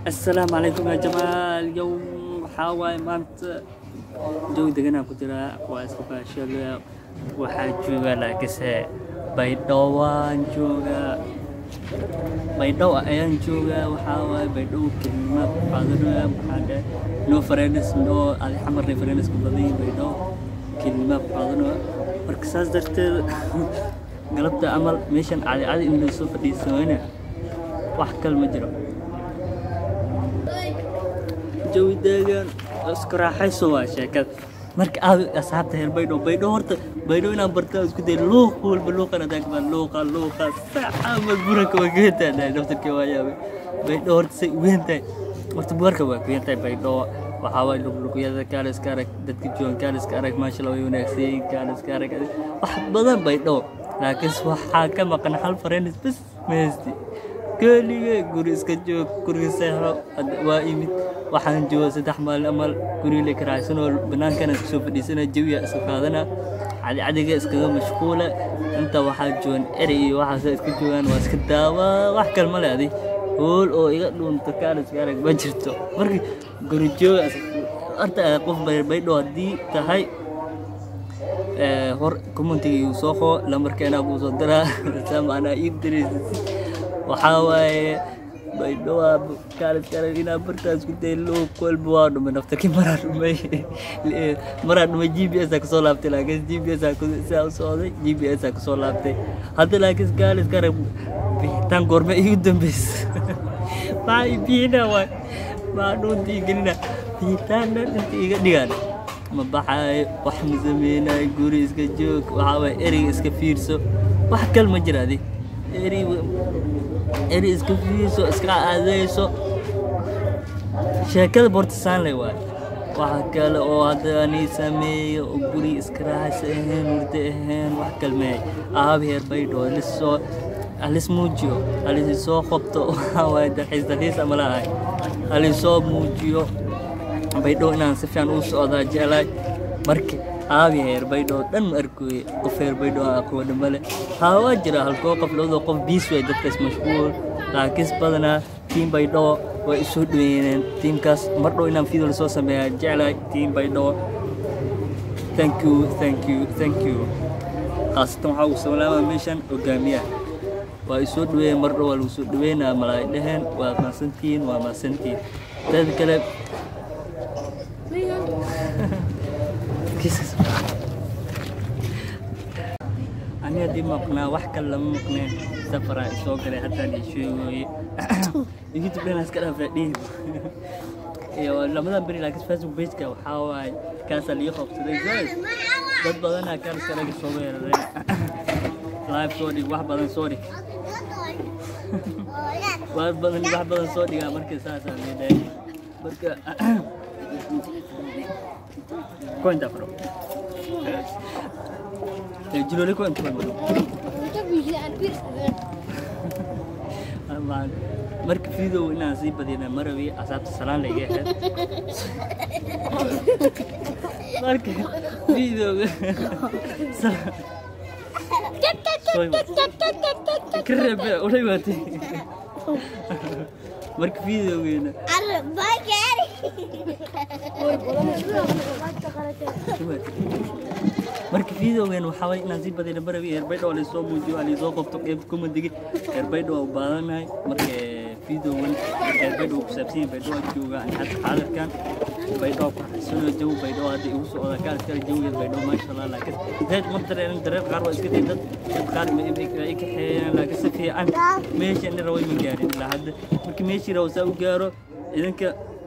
السلام عليكم يا جماعة اليوم waxaa maanta joog deganaan ku jiraa waa iska baashale waxaa jooga laakise baydhabo waan joogaa baydhabo ayaan joogaa waxaa waaye baydhabo kelima qaadanaya waxaa dhe no friends no adi xamarna friends ku badan yihiin baydhabo kelima qaadanaya marka saas darteed galabta amal meeshan cadi cadi in lasoo fadhiisanayna wax kale ma jiro jawi deegaan isku raaxayso waa sheekada marka aad asxaabta heer baydhabo baydhabo horta baydhabo inaan bartaa isku day luuq walba luuqan adag baa luuqa luuqa saca ma buranka waa geentahay daftarkii waa yaabay baydhabo horta say weyn tahay horta buwarka waa weyn tahay baydhabo waxaa waay luqluqyada kaaliska arag dadka joogan kaaliska arag maasha allah way wanaagsan yihiin kaaliska arag wax badan baydhabo laakiin waxaa ka maqan hal fareenis bas ma haysti keligee guri iska joog guriga seexo waa imid waxaan jooga saddex maalin amal guriga la karaacsan oo banaankana soo fadhiisana jawiya iska qaadana cadicadiga iskaga mashquula inta waxaa joogan eri iyo waxaas iska joogaan waa iska daawa wax kale ma le adi hool oo iga dhuunta kaaliska arag ma jirto marka guri jooga horta qof baydho haddii tahay hor commentiga igu soo qoo lambarkeena kuu soo diraa sama anaa ii diraysa waxaa waaye baydhowaa kaaliskara inaa bartaas ku day loo kolba waa dhumay naftarkii maraa dhumay maraa dhumay g b s aa kusoo laabtay laakiin g b s aa saa u socday g b s aa kusoo laabtay hadda laakiin kaaliskara bixitaan goorme igu dambeysa maxaa i bixina waay maxaa dhuunta ii gelina bixitaan dhan inta iga dhigaan ma baxaayo wax ma sameynayo guri iska joog waxaa waaye ereyga iska fiirso wax kal ma jira adi eri eri iska fiirso iska aadeyso sheekada borta saanley waay waxa kale oo haddani sameeyo oo guri iska raaxaysa ahayn hurdo ahayn wax kalmeey aabi heer baydhoo lisoo halis muujiyo halisoo qabto waxaa waaye dalxiis dalxiis ama laahay halisoo muujiyo baydhoo inaan si fiican u socdaa jeclaay marka aabi heer baydhoo dhan ma arkooye qof heer baydhoo aqooni male haa waa jira halkoo qof labadoo qof biis way dadkaas mashquul laakiis badanaa tiim baydhoo way isoo dhaweyneen tiimkaas mar dhow inaan video lasoo sameeyaa jeclaay tiim baydhoo thank you thank you thank you khaasatan waxaa ugu salaama meeshan hogaamiyaha waa isoo dhaweeyeen mar dhow waa lagu soo dhaweynaa malaay dheheen waa maasantihiin waa maasantihiin teeda kale ani haddii maqnaa wax kale lama maqneen safaraa isoo galay haddaan ii sheegooye youtube dhan iska dhaafaa dhihi iyo lamadan beri laakiin facebook pageka waxaa waaye kaasaa lii qabsaday guys dad badanaa kaaliska laga soo weerareen live soo dhig wax badan soo dhig wax badan wax badan soo dhigaa marka saasaa leedahay marka Cuenta, bro. Eh, Julio cuenta, bro. marka video inaan sii badina marawi asaabta salaan la iga ahayd marka videoga ka reebe ulay waatay marka videogeena marka videogan waxaa waye inaan sii badina barawi eerbaydho waa laysoo muujiyo waa laysoo qofto qeybta commentiga eerbaydho waa u baadanahay marka videogan eerbaydho ku saabsan yahay baydho waa jooga ani hadda xaadirkan baydho ku xasano jawi baydho hadda igu socda kaas kale jawigeed baydho maasha allah laakiin zayd ma dareen dareen qaar waa iska day dad dad qaar ma i kaxeeyaan laakiin si fiican meesha ni raway ma gaarin ilaa hadda marka meeshii raw saa u gaaro idinka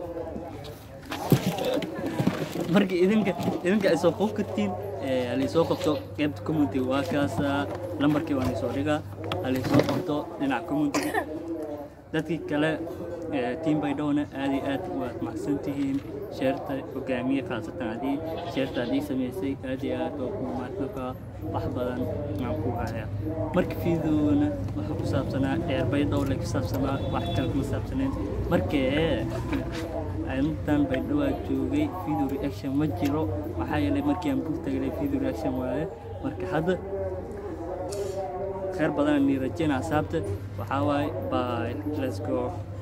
marka idinka idinka ay soo qof kartiin halaysoo qabto qaybta community waa kaasa lambarkii waan isoo dhigaa halaysoo qabto dhinaca community dadkii kale tiim baydhowna aad iyo aad waad mahadsan tihiin sheerta hogaamiye khaasatan haddii sheerta haddii samaysay aad iyo aad waa ku mahadnaqaa wax badan aan ku hayaa marka videona waxa ku saabsanaa dheer baydhow le ku saabsanaa wax kale kuma saabsanayn markee intan baydhowaa joogay video reaction ma jiro maxaa yeelay markii aan bug tagalay video reaction waaye marka hadda khayr badan ni rajayna asaabta waxaa waaye bye let's go